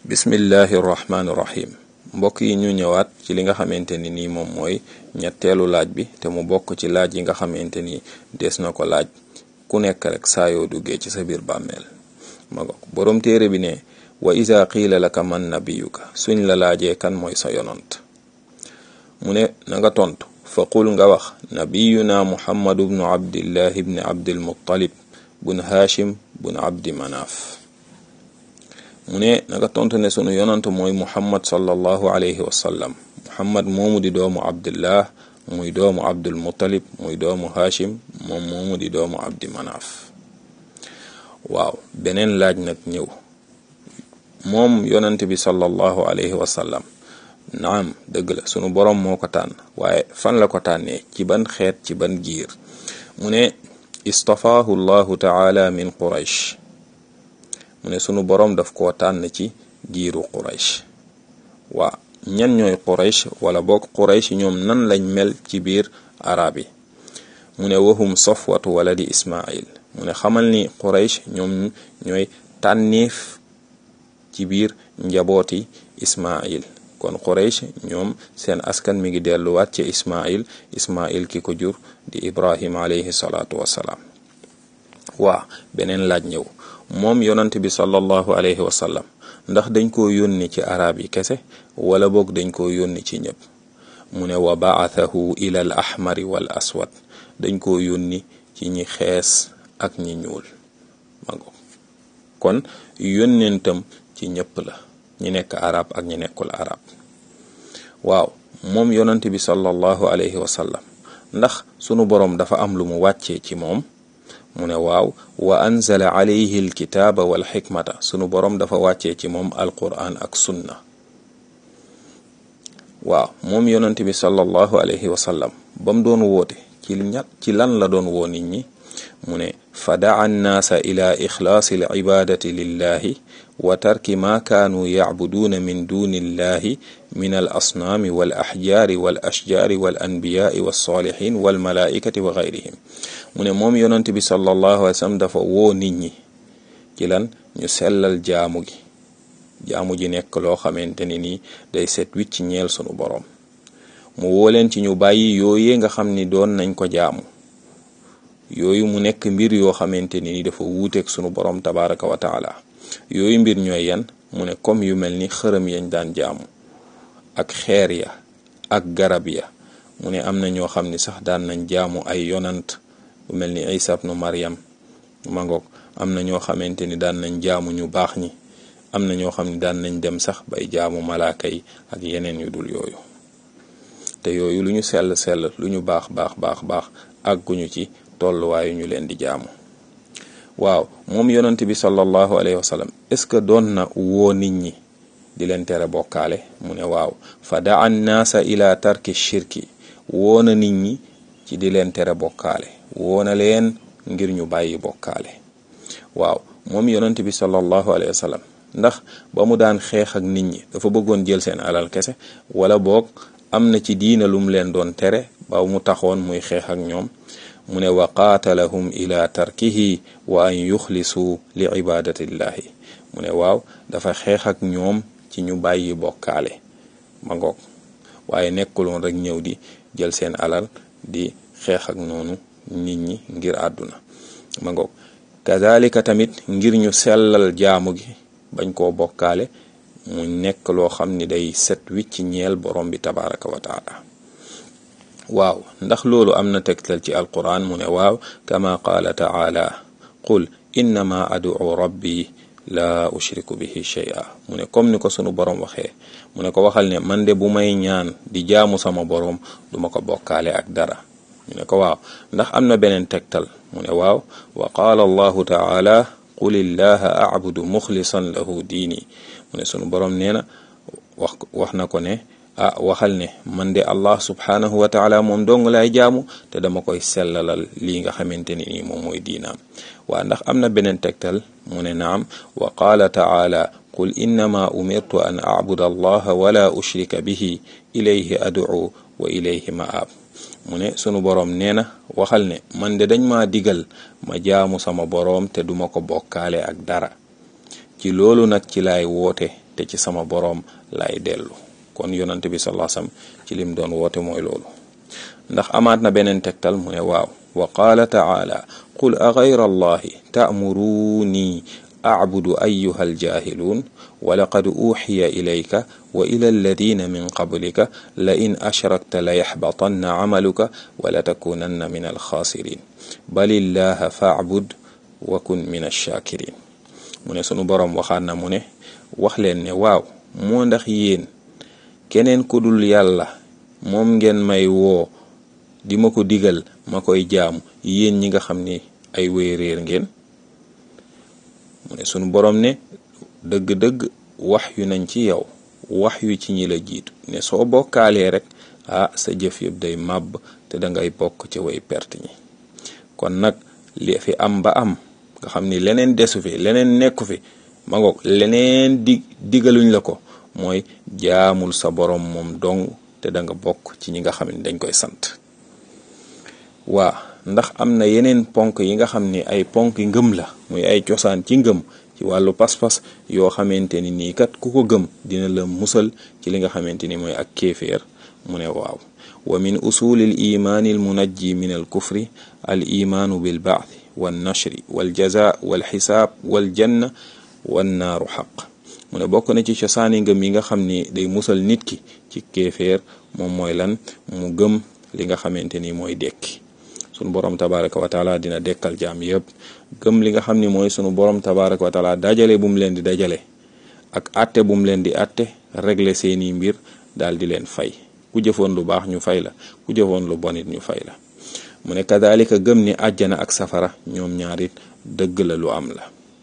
bismillahi irrahmani irrahim mbokk yi ñu ñëwaat ci li nga xamante ni nii moom mooy ñetteelu laaj bi te mu bokk ci laaj yi nga xamante ni des na ko laaj ku nekk rek saa yoo duggee ci sa biir bàmmeel ma ngo boroom téere bi ne wa iza qiila laka man nabiyuka suñ la laajee kan mooy sa yonant mu ne na nga tontu fa qul nga wax nabiyuna muhammadu bnu abdillahi bni abdilmuttalib bun hashim bun abdi manaaf mu ne na nga tontu ne sunu yonant mooy muhammad sallallahu alayhi wa sallam muhammad moomu di doomu abdillah muy doomu abdul muttalib muy doomu hashim moom moomu di doomu abdi manaaf waaw beneen laaj nag ñëw moom yonant bi sallallahu alayhi wa sallam naam dëgg la sunu boroom moo ko tànn waaye fan la ko tànnee ci ban xeet ci ban giir mu ne istafaahu llahu taala min quraysh mu ne sunu boroom daf koo tànn ci giiru quraysh waa ñan ñooy quraysh wala boog quraysh ñoom nan lañ mel ci biir arab yi mu ne wahum safwatu waladi ismail mu ne xamal ni quraysh ñoom ñooy tànniif ci biir njabooti ismail kon quraysh ñoom seen askan mi ngi delluwaat ci ismail ismail ki ko jur di ibrahim alayhi salaatu wassalaam waa beneen laaj ñëw moom yonant bi sallallahu alayhi wa sallam ndax dañ koo yónni ci arab yi kese wala boog dañ koo yónni ci ñëpp mu ne wa baathahu ila al ahmari wal aswad dañ koo yónni ci ñi xees ak ñi ñuul mago kon yónnentam ci ñëpp la ñi nekk arab ak ñi nekkul arab waaw moom yonant bi sallallahu alayhi wa sallam ndax sunu boroom dafa am lu mu wàccee ci moom mu ne waaw wa anzala alayhi alkitaaba wal xikmata sunu boroom dafa wàccee ci moom alquran ak sunna waaw moom yonant bi sallallahu alayhi wa sallam ba mu doon woote ci ñat ci lan la doon woo nit ñi mu ne fa daa annaasa ila ixlaasi alcibaadati lillahi wa tarki ma kaanuu yacbuduuna min duni illahi min al asnaami wal axjaari wal ashjaari wal anbiyaai walsaalixin walmalaaikati wa gayrihim mu ne moom yonent bi sallallahu alayhi wa sallam dafa woo nit ñi ci lan ñu sellal jaamu gi jaamu ji nekk loo xamante ni nii day set wicc ñeel sunu boroom mu woo leen ci ñu bàyyi yooyee nga xam ni doon nañ ko jaamu yooyu mu nekk mbir yoo xamante ni dafa wuuteeg sunu boroom tabaraka wa taala yooyu mbir ñooy yan mu ne comme yu mel ni xërëm yañ daan jaamu ak xeer ya ak garab ya mu ne am na ñoo xam ni sax daan nañ jaamu ay yonant bu mel ni isa ibnu maryam mangoog am na ñoo xamante ni daan nañ jaamu ñu baax ñi am na ñoo xam ni daan nañ dem sax bay jaamu malaaka yi ak yeneen yu dul yooyu te yooyu lu ñu sell sell lu ñu baax baax baax baax àgguñu ci tolluwaayu ñu leen di jaamu waaw moom yonent bi sallallahu alayhi wa sallam est-ce que doon na woo nit ñi di leen tere bokkaale mu ne waaw fa daa annaasa ila tarki shirki woo na nit ñi ci di leen tere bokkaale woo na leen ngir ñu bàyyi bokkaale waaw moom yonent bi sallallahu alayhi wa sallam ndax ba mu daan xeex ak nit ñi dafa bëggoon jël seen alal kese wala boog am na ci diina lum leen doon tere ba mu taxoon muy xeex ak ñoom mu ne wa qaatalahum ila tarkihi wa an yuxlisuu li ibadatillahi mu ne waaw dafa xeex ak ñoom ci ñu bàyyi bokkaale ma ngoog waaye nekkuloon rek ñëw di jël seen alal di xeex ak noonu nit ñi ngir àdduna ma ngoog kazalika tamit ngir ñu sellal jaamu gi bañ koo bokkaale mu nekk loo xam ni day set wicc ñeel borom bi tabaraka wa taala waaw ndax loolu am na tegtal ci alquran mu ne waaw kama qaala taala qul innama ad'u rabbi la ushriku bihi shay'a mu ne comme ni ko sunu borom waxee mu ne ko waxal ne man de bu may ñaan di jaamu sama borom duma ko bokkaale ak dara ñu ne ko waaw ndax am na beneen tegtal mu ne waaw wa qaala allahu taala qul illaha a'budu muxlisan lahu diini mu ne sunu borom nee na wax wax na ko ne ah waxal ne man de allah subhanahu wa taala moom dong lay jaamu te dama koy sellalal lii nga xamante ni nii moom mooy diinaam waa ndax am na beneen tegtal mu ne naam wa qaala taala qul innama umirtu an abuda allaha wala ushrika bihi ilayhi ad'u wa ilayhi ma'ab mu ne sunu boroom nee na waxal ne man de dañ ma digal ma jaamu sama boroom te duma ko bokkaale ak dara ci ci loolu nag ci laay woote te ci sama boroom laay dellu kon yonante bi sallallahu alayhi wasallam ci lim doon woote mooy loolu ndax amaat na beneen tegtal mu ne waaw wa qaala taala qul a gayra allahi ta'muruni a'budu ayyuha aljahiluun wa laqad uxiya ilayka wa ila alladina min qablika la in ashrakta la yaxbatanna camaluka wa la takunanna min alxaasirin bal illaha faacbud wa kun min alshaakirin mu ne sunu boroom waxaat na mu ne wax leen ne waaw moo ndax yéen keneen ku dul yàlla moom ngeen may woo di ma ko digal ma koy jaamu yéen ñi nga xam ni ay wéy réer ngeen mu ne sunu boroom ne dëgg-dëgg wax yu nañ ci yow wax yu ci ñi la jiitu ne soo bokkaalee rek ah sa jëf yëpp day màbb te dangay bokk ci way perte ñi kon nag li fi am ba am nga xam ni leneen desu fi leneen nekku fi ma ngoog leneen di digaluñ la ko mooy jaamul sa boroom moom dong te da nga bokk ci ñi nga xam ni dañ koy sant waa ndax am na yeneen ponk yi nga xam ni ay ponk ngëm la muy ay cosaan ci ngëm ci wàllu pas-pas yoo xamante ni nii kat ku ko gëm dina la musal ci li nga xamante ni mooy ak kéeféer mu ne waaw wa min usuli l imaani al munajji min al kufri al imaanu bil baathi wal nashri wal jaza wal xisaab wal janna wan naaru xaq mu ne bokk na ci cosaani ngëm yi nga xam ni day musal nit ki ci kéeféer moom mooy lan mu gëm li nga xamante ni mooy dekki sunu borom tabaraka wa taala dina dekkal jaam yëpp gëm li nga xam ni mooy sunu borom tabaraka wa taala dajale bu mu leen di dajale ak atte bu mu leen di atte régler seeni mbir daal di leen fay ku jëfoon lu baax ñu fay la ku jëfoon lu bon it ñu fay la mu ne kadalika gëm ni àjjana ak safara ñoom ñaarit dëgg la lu am la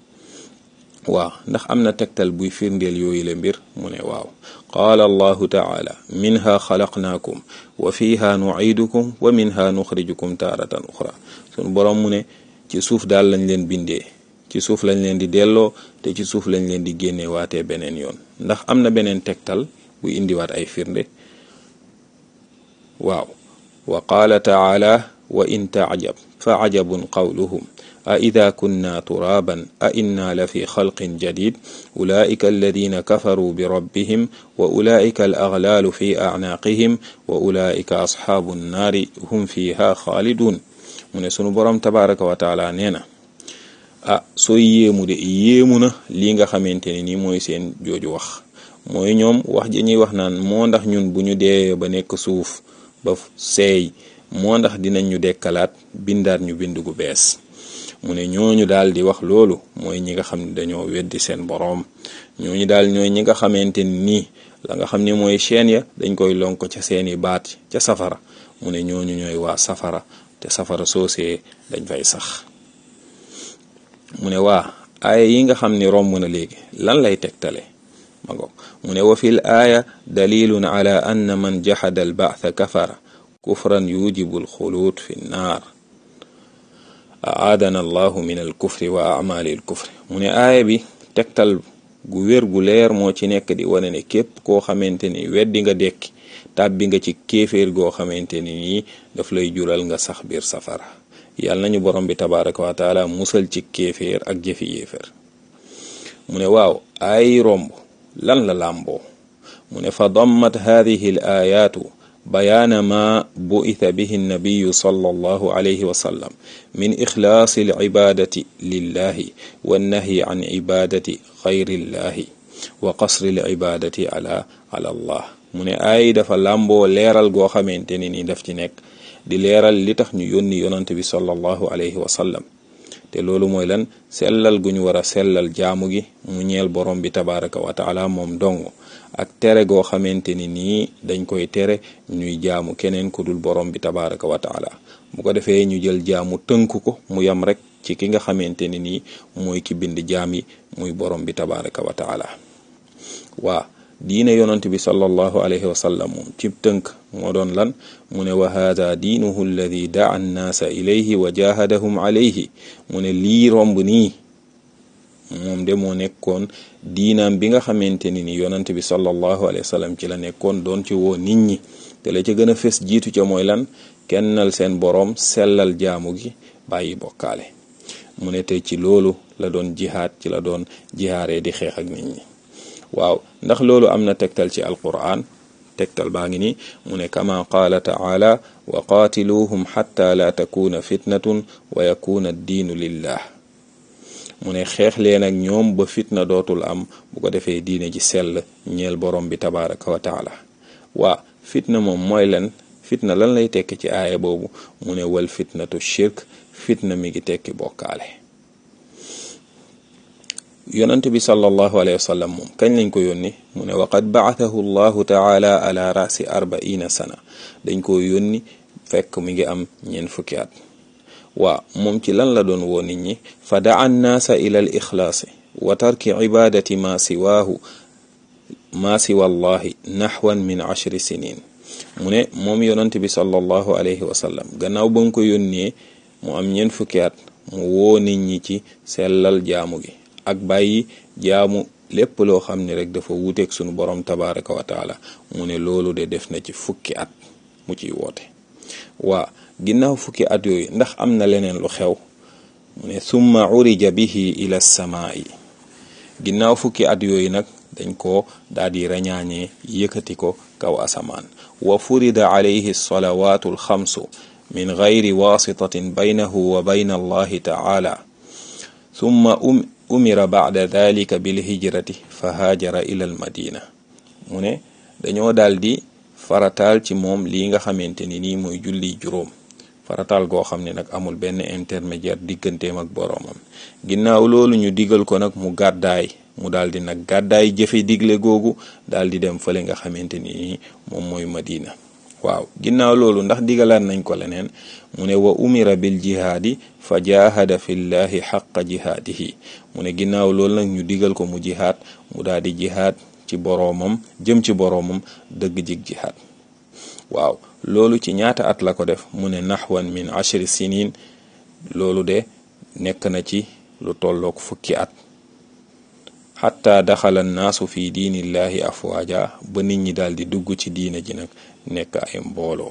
waaw ndax am na tegtal buy firndeel yooyu la mbir mu ne waaw qaala allahu taala minha xalaqnaakum wa fiha nuciidukum wa minha nuxrijukum taaratan uxra sunu boroom mu ne ci suuf daal lañ leen bindee ci suuf lañ leen di delloo te ci suuf lañ leen di génne waatee beneen yoon ndax am na beneen tegtal buy indiwaat ay firnde waaw wa qaala taala wa in taajab fa ajabun qawluhum a ida kunna turaban a inna la fi xalqin jadid ulaika alladina kafaruu bi rabbihim wa ulaika al aghlaalu fi acnaaqihim wa ulaika asxaabu nnaari hum fiha xaalidun mu ne sunu boroom tabaraka wa taala nee na ah sooy yéemu de yéemu na lii nga xamante ne ni mooy seen jooju wax mooy ñoom wax ji ñuy wax naan moo ndax ñun bu ñu dee ba nekk suuf ba seey moo ndax dinañ ñu dekkalaat bindaat ñu bind gu bees mu ne ñooñu daal di wax loolu mooy ñi nga xam ne dañoo weddi seen boroom ñooñu daal ñooy ñi nga xamante ni nii la nga xam ne mooy chaîne ya dañ koy lonk ca seeni baat ca safara mu ne ñooñu ñooy waa safara te safara soosee dañ fay sax mu ne waa aaya yi nga xam ni romb na léegi lan lay tegtale ma ngo mu ne wa fil aaya dalilun ala anna man jaxada al baatha kafara kufran yujibu al xuluud fi nnaar aadana allahu min al kufri wa amali al kufri mu ne aaya bi tegtal gu wér gu leer moo ci nekk di wane ne képp koo xamante ni weddi nga dekki tàbbi nga ci kéeféer goo xamante ni nii daf lay jural nga sax biir safara yàlla nañu borom bi tabaraka wa taala musal ci kéeféer ak jëfi yéeféer mu ne waaw ay romb lan la làmboo mu ne fa dammat hadihi al ayaatu bayaana ma bu'itha bihi nabiyu sallallahu alayhi wa sallam min ixlaasi alcibaadati lillahi wannahyi an cibaadati xayrillahi wa qasri alcibaadati ala ala allah mu ne ay dafa làmboo leeral goo xamante ni ni daf ci nekk di leeral li tax ñu yónni yonante bi sallallahu alayhi wa sallam te loolu mooy lan sellal gu ñu war a sellal jaamu gi mu ñeel borom bi tabaraka wa taala moom dong ak tere goo xamante ni nii dañ koy tere ñuy jaamu keneen ku dul borom bi tabaraka wa taala bu ko defee ñu jël jaamu tënk ko mu yam rek ci ki nga xamante ni nii mooy ki bind jaam yi muy borom bi tabaraka wa taala waa diine yonant bi sallallahu alayhi wa sallam moom ci tënk moo doon lan mu ne wa hada diinuhu alladi daa annaasa ilayhi wa jahadahum alayhi mu ne lii romb nii moom de moo nekkoon diinaam bi nga xamante ni ni yonant bi sallallahu alayhi wa sallam ci la nekkoon doon ci woo nit ñi te la ca gën a fes jiitu ca mooy lan kennal seen boroom sellal jaamu gi bàyyi bokkaale mu ne tey ci loolu la doon jihaad ci la doon jihaaree di xeex ak nit ñi waaw ndax loolu am na tegtal ci alquran tegtal baa ngi ni mu ne kama qaala taala wa qaatiluuhum xatta la takuna fitnatun wa yakuna addiinu lillah mu ne xeex leen ak ñoom ba fitna dootul am bu ko defee diine ji sell ñeel borom bi tabaraka wa taala waa fitna moom mooy len fitna lan lay tekki ci aaya boobu mu ne wal fitnatu shirk fitna mi ngi tekki bokkaale yonent bi sallallahu alayhi wa sallam moom kañ lañ ko yónni mu ne waqad baathahu llahu taala ala rasi arbaina sana dañ ko yónni fekk mi ngi am ñeent fukki at waa moom ci lan la doon woo nit ñi fa daa nnaasa ila al ixlaasi wa tarki ibadati ma siwaahu ma siwa allahi naxwan min ashri sinin mu ne moom yonent bi sallallahu alayhi wa sallam gannaaw ba nga ko yónnee mu am ñeent fukki at mu woo nit ñi ci sellal jaamu gi ak bàyyi jaamu lépp loo xam ne rek dafa wuuteeg sunu borom tabaraka wa taala mu ne loolu de def na ci fukki at mu ciy woote waa ginnaaw fukki at yooyu ndax am na leneen lu xew mu ne summa urija bihi ila samaa'i ginnaaw fukki at yooyu nag dañ ko daal di rañaañee yëkkati ko kaw asamaan wa furida alayhi salawaatu alxamsu min gayri wasitatin baynahu wa bayna allahi taala summa um umira bacda dalika bilhijrati fa haajara ila al madina mu ne dañoo daal di farataal ci moom lii nga xamante ni nii mooy julli juróom farataal goo xam ne nag amul benn intermédiaire digganteem ak boroomam ginnaaw loolu ñu digal ko nag mu gàddaay mu daal di nag gàddaay jëfe digle googu daal di dem fële nga xamante ni nii moom mooy madina waaw ginnaaw loolu ndax digalaat nañ ko leneen mu ne wa umira bil jihaadi fa jahada fillahi xaqa jihaadihi mu ne ginnaaw loolu nag ñu digal ko mu jihaad mu daal di jihaad ci boroomam jëm ci boroomam dëgg jig jihaad waaw loolu ci ñaata at la ko def mu ne naxwan min ashri sinin loolu de nekk na ci lu tollook fukki at xatta daxala naasu fi diinillahi afwaaja ba nit ñi daal di dugg ci diine ji nag nekk ay mbooloo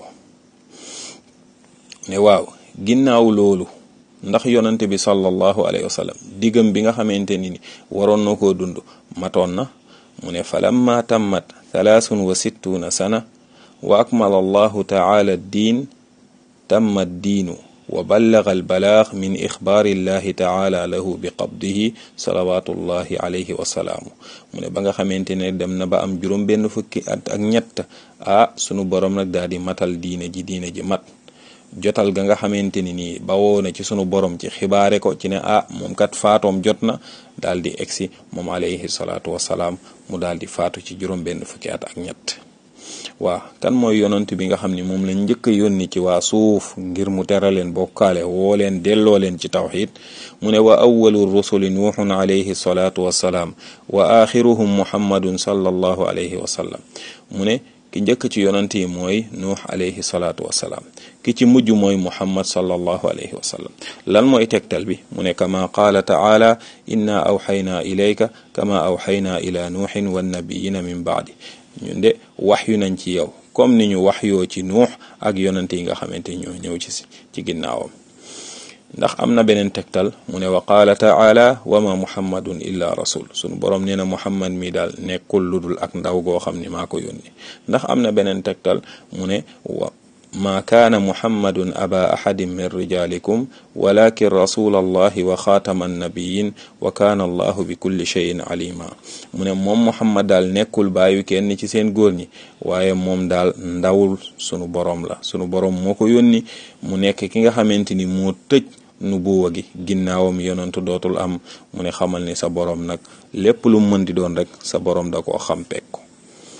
ne waaw ginnaaw loolu ndax yonante bi sallallahu alayhi wa sallam diggam bi nga xamante ni waroon na koo dund matoon na mu ne falamma tammat thalaathun wa sittuna sana wa akmala allahu taala diin tamma diinu wa ballaga albalaax min ixbaari illahi taala lahu bi qabdihi salawatullahi alayhi wasalaamu mu ne ba nga xamante ne dem na ba am juróom benn fukki at ak ñett ah sunu borom nag daal di matal diine ji diine ji mat jotal ga nga xamante ni nii bawoo na ci sunu borom ci xibaare ko ci ne ah moom kat faatoom jot na daal di egsi moom alayhi salaatu wasalaam mu daal di faatu ci juróom benn fukki at ak ñett waa kan mooy yonant bi nga xam ni moom lañ njëkk a yónni ci waa suuf ngir mu tera leen bokkaale woo leen delloo leen ci tawxid mu ne wa awalu rusuli nuuxun alayhi salaatu wassalaam wa axiruhum muhammadun sallallahu alayhi wa sallam mu ne ki njëkk ci yonant yi mooy nuux alayhi salaatu wassalaam ki ci mujj mooy muhammad sallallahu alayhi wa sallam lan mooy tegtal bi mu ne kama qaala taala inna awxaynaa ilayka kama awxaynaa ila nuuxin wannabiyina min baadi ñun de wax yu nañ ci yow comme ni ñu wax yoo ci nuux ak yonante yi nga xamante ñoo ñëw ci ci ginnaawam ndax am na beneen tegtal mu ne wa qaala taala wa ma muhammadun illa rasul sunu borom nee na muhammad mi daal nekkul lu dul ak ndaw goo xam ni maa ko yónni ndax am na beneen tegtal mu ne wa ma kaana muhammadun aba ahadin min rijalikum walakin rasul allahi wa xaatama annabiyin wa kaana allahu bi kulli cheyin alima mu ne moom muhammad daal nekkul bàyyi kenn ci seen góor ñi waaye moom daal ndawul sunu borom la sunu borom moo ko yónni mu nekk ki nga xamante ni moo tëj nubuwa gi ginnaawam yonantu dootul am mu ne xamal ni sa borom nag lépp lu mën di doon rek sa borom da koo xam pek ko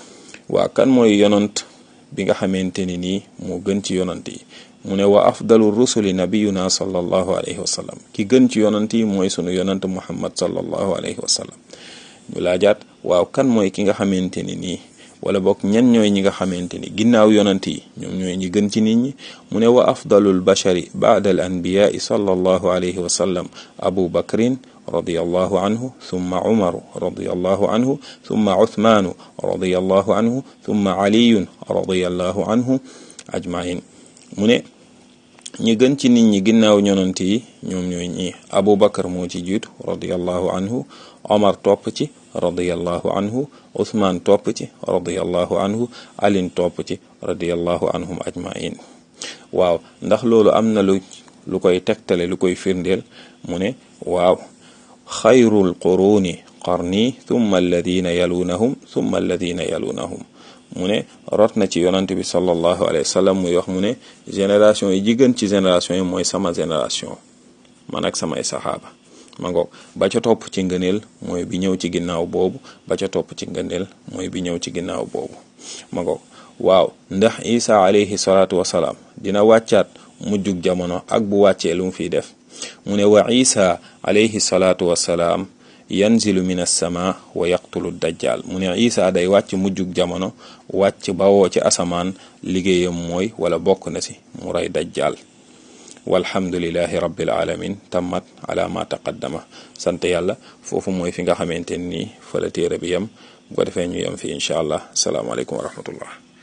waa kan mooy yonant bi nga xamante ni nii moo gën ci yonant yi mu ne wa afdalu rusuli nabiyuna sallallahu alayhi wa sallam ki gën ci yonant yi mooy sunu yonant muhammad sallallahu alayhi wa sallam ñu laajaat waaw kan mooy ki nga xamante ni nii wala bokk ñan ñooy ñi nga xamante ni ginnaaw yonant yi ñoom ñooy ñi gën ci nit ñi mu ne wa afdalul bashari baada al anbiyaai sallallahu alayhi wa sallam abu bakrin radiyallahu anhu thumma umaru radiyallahu anhu thumma uthmaanu radiyallahu anhu thumma aliyun radiyallahu anhu ajmain mu ne ñi gën ci nit ñi ginnaaw ñonant yi ñoom ñooy ñi abu bakar moo ci jiitu radiallahu anhu omar topp ci radiallahu anhu uthman topp ci radiallahu anhu alin topp ci radiallahu anhum ajmain waaw ndax loolu am na lu lu koy tegtale lu koy firndeel mu ne waaw xayrul quruni qarni thumma alladina yalunahum thumma alladina yalunahum mu ne rot na ci yonante bi sallallahu alayhi wa sallam muy wax mu ne génération yi jigën ci génération yi mooy sama génération man ak samay saxaaba ma ngoog ba ca topp ci ngëneel mooy bi ñëw ci ginnaaw boobu ba ca topp ci ngëneel mooy bi ñëw ci ginnaaw boobu ma ngoog waaw ndax isa alayhi salaatu wasalaam dina wàccaat mujjug jamono ak bu wàccee lu mu fiy def mu ne wa isa alayhi salaatu wasalaam yanzilu min alsama wa yaqtulu dajjal mu ne isa day wàcc mujjug jamono wàcc bawoo ci asamaan liggéeyam mooy wala bokk na si mu rey dajjal walhamdulilahi rabbil alamin tammat ala ma taqaddama sant yàlla foofu mooy fi nga xamante ni fa la téere bi yem bu ko defee ñu yem fi incha allah salaamaaleykum wa rahmatullah